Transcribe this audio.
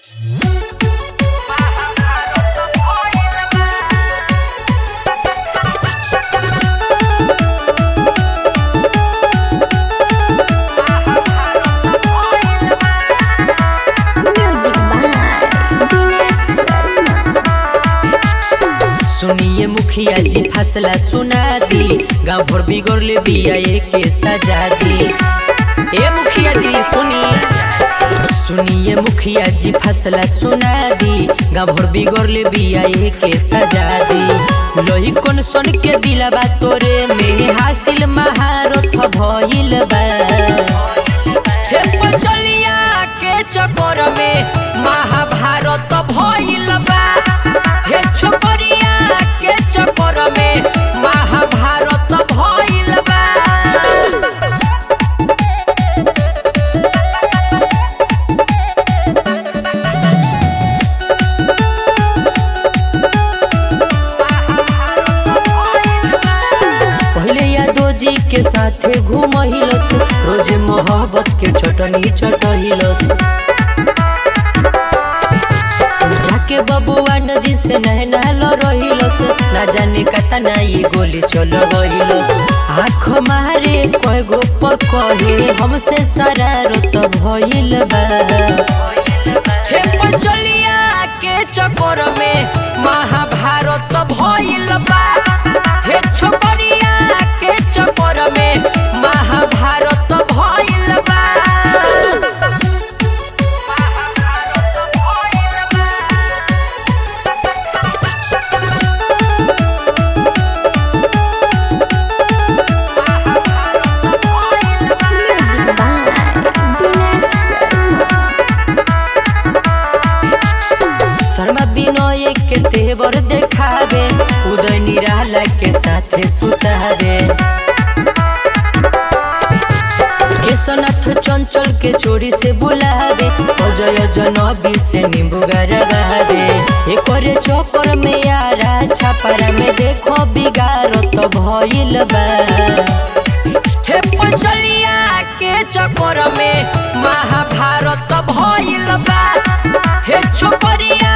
सुनिए मुखिया जी फसला सुना दी गाँव भर बिगड़ ले बिया के सजा दी ए मुखिया जी सुनिए सुनिए मुखिया जी फसला सुना दी गाँव भर बिगड़ ले बिया के सजा दी लोही कौन सुन के दिलबा तोरे में हासिल महारथ भइल बा हे पचलिया के चक्कर में महाभारत भइल बा हे छोकरिया के चक्कर में महाभारत भइल बा पहले यादव जी के साथे घूमहिलस रोज मोहब्बत के चटनी चटहिलस जाके बबुआ नजी से नहना रहिलस ना जाने कता ना ये गोली चल गइलस आँख मारे कय गो पर कहे हमसे शरारत भइल बा हे पंचलिया के चक्कर में महाभारत भइल बा हे छोकरिया के चक्कर में महाभारत भइल बा Music by Dinesh शर्मा विनय के तेवर देखावे उदय निराला के साथे सुतावे केशनाथ चंचल के चोरी से बुलावे अजय जनबी से नींबू गरबावे एकरे चौपर में यारा छापरा में देखो बिगाड़त भइल बा हे पंचलिया के चक्कर में महाभारत भइल बा हे छोकरिया